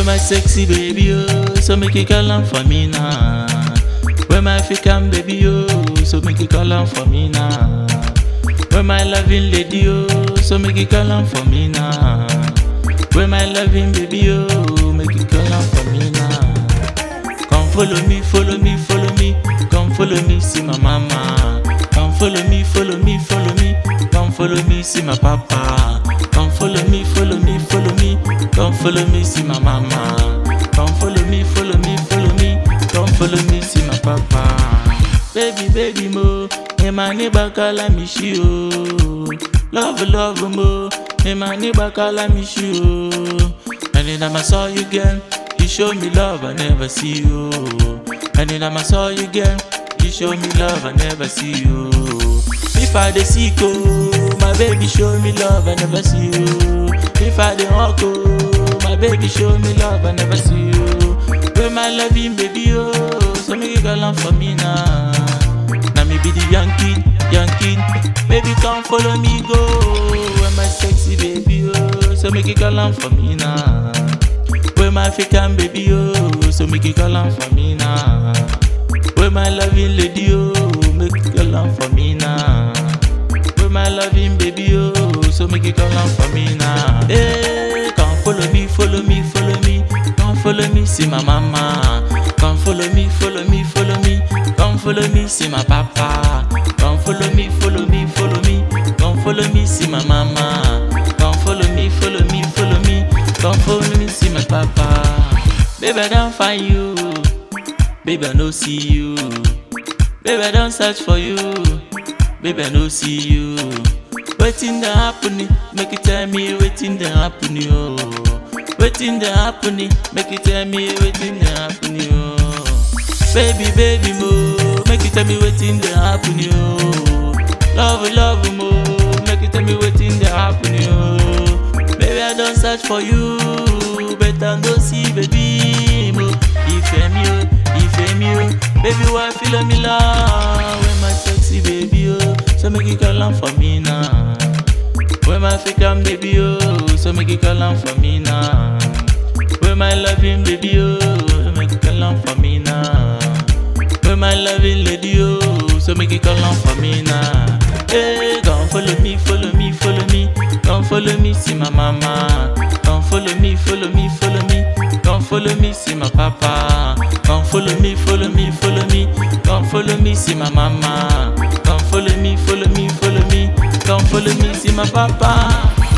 Where my sexy baby, oh, so make you call on for me now. Where my African baby, oh, so make you call on for me now. Where my loving lady, oh, so make you call on for me now. Where my loving baby, oh, make you call on for me now. Come follow me, follow me, follow me. Come follow me, see my mama. Come follow me, follow me, follow me. Come follow me, see my papa. Come follow me, follow me, follow me. Come follow me, see my mama. Come follow me, follow me, follow me. Come follow me, see my papa. Baby, baby mo, me my neighbor call me she oh. Love, love mo, me my neighbor call me she oh. And then I saw you again, you show me love I never see you. And then I saw you again, you show me love I never see you. If I dey sick oh, my baby show me love I never see you. If I dey walk oh, my baby show me love I never see you. Where my loving baby oh, so make you call on for me now. Now me be the young kid, young kid. Baby come follow me go. Where my sexy baby oh, so make you call on for me now. Where my African baby oh, so make you call on for me now. Where my loving lady oh, make you call on for me now. Where my loving baby oh, so make you call on for me now. Hey, come follow me, follow me, follow me. Come follow me, see my mama. Come follow me, follow me, follow me. Come follow me, see my papa. Come follow me, follow me, follow me. Come follow me, see my mama. Come follow me, follow me, follow me. Come follow me, see my papa. Baby, I don't find you. Baby, I no see you. Baby, I don't search for you. Baby, I no see you. Waiting the happening, make you tell me waiting the happening. Oh. Waiting the happening, make you tell me waiting the happening. Oh. Baby, baby, mo, make you tell me waiting the happening. Oh. Love, love, mo, make you tell me waiting the happening. Oh. Baby, I don't search for you, better no see, baby, mo. Ìfẹ́ mi o, ìfẹ́ mi o, baby, why feel me love? When my sexy baby, oh, so make you call on for me now. When my African baby, oh, so make you call on for me now. When my loving baby, oh, so make you call on for me now. When my loving lady, oh, so make you call on for me now. Hey, come follow me, follow me, follow me. Come follow me, see my mama. Come follow me, follow me, follow me. Come follow me, see my papa. Come follow me, follow me, follow me. Come follow me, see my mama. Come follow me, follow me, follow me. Come follow me, see my papa.